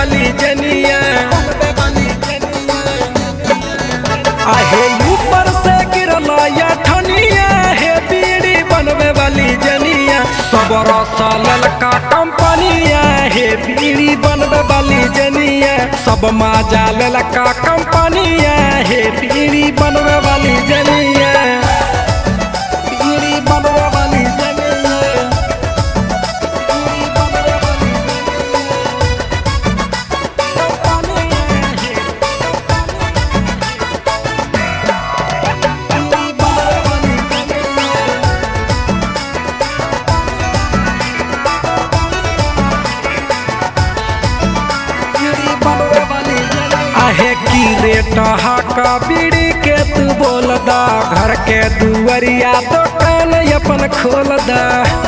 वाली जनिया आहे ऊपर से गिरला या ठनिया हे बीड़ी बनवे वाली जनिया सब रसा ललका कंपनिया हे बीड़ी बनवे वाली जनिया सब माजा ललका कंपनिया हे बीड़ी बनवे वाली जनिया बीड़ी बनवे वाली जनिया बीड़ी बनवे वाली जनिया बीड़ी बनवे वाली जनिया आहे की रेट हाका बीड़ी के तू बोल दा घर के दुवरिया दुकान अपन खोल दा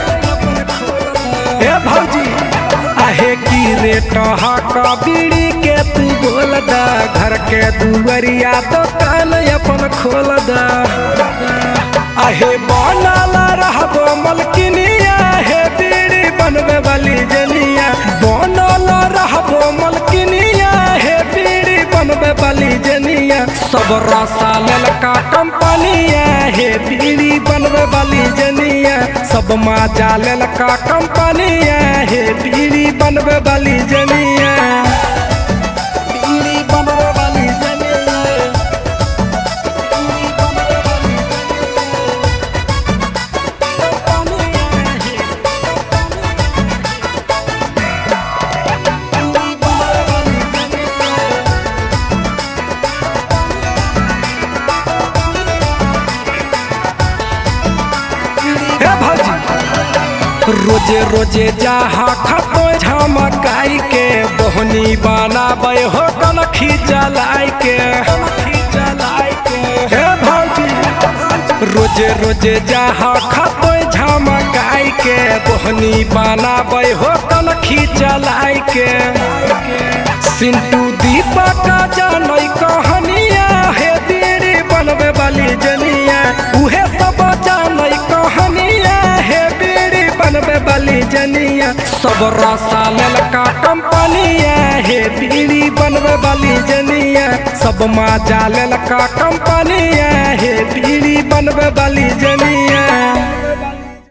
ए भौजी आहे की रेट हाका बीड़ी के तू बोल दा घर के दुवरिया दुकान अपन खोल दा आहे बनाला रहबो मलकिनिया हे बीड़ी बनवे वाली जनिया बनाला रहबो मलकिनिया हे बीड़ी बनवे वाली जनिया सब रसा ललका कंपनिया हे बीड़ी बनवे वाली जनिया सब माजा ललका कंपनिया हे बीड़ी बनवे वाली जनिया बीड़ी बनवे वाली जनिया बीड़ी बनवे वाली हे भौजी रोजे रोजे जहा खतो झमकाई के बोहनी बनाबे हो कनखी जलाई के हे भौजी रोजे रोजे जहा खतो झमकाई के बोहनी बनाबे हो कनखी जलाई के सिंटू दीपक जानई कहनिया हे बीड़ी बनवे वाली जनिया उहे सब जानई कहनिया हे बीड़ी बनवे वाली जनिया सब रसा ललका कंपनिया हे बीड़ी बनवे वाली जनिया सब माजा ललका कंपनिया हे बीड़ी बनवे